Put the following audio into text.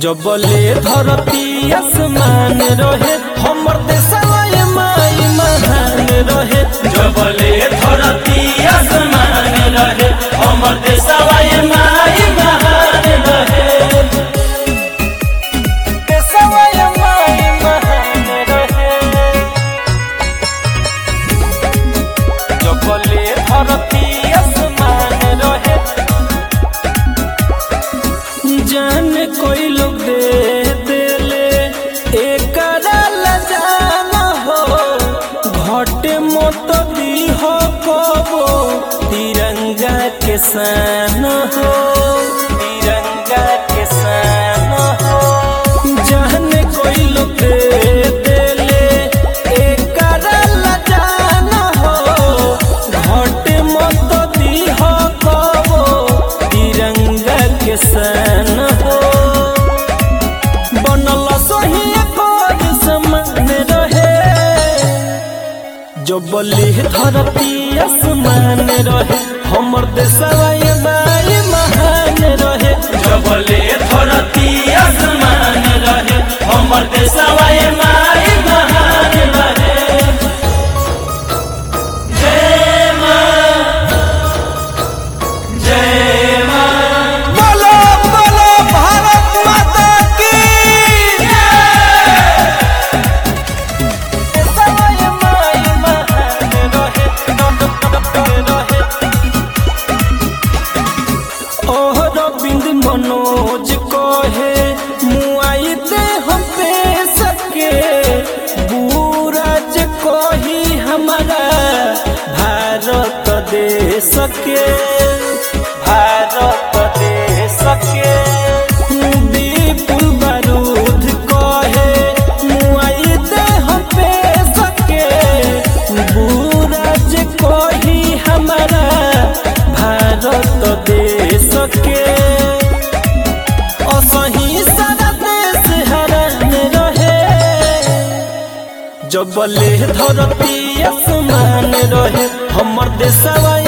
जबले धरती आसमान रहे हमर देशवा ये माई महान रहे जबले धरती आसमान रहे हमर देशवा ये माई महान रहे देशवा ये माई महान रहे जबले धरती आसमान रहे जान कोई लोग दे देले एकरा लजाना हो घटे मत दी हो कबो तिरंगा के सान हो तिरंगा के सान हो जान कोई लोग दे देले एकरा लजाना हो घटे मत दी हो कबो तिरंगा के सान हो बनल सही एकर समान रहे जो बली धरती आसमान रहे हमर देशवा ये माई महान रहे जबले धरती आसमान रहे हमर देशवा ये माई महान रहे जय मां जय मां बोलो बोलो भारत माता की देशवा ये माई महान रहे रहे ओह रविंद मनोज कहे मुआई दे हम पे सके बुराज कही हमारा भारत दे सके भारत दे सके विपुल बारूद कहे मुआई दे हम पे सके बुराज कही हमारा भारत दे सके असही सारा देश हरान रहे जबले धरती आसमान रहे हमर देशवा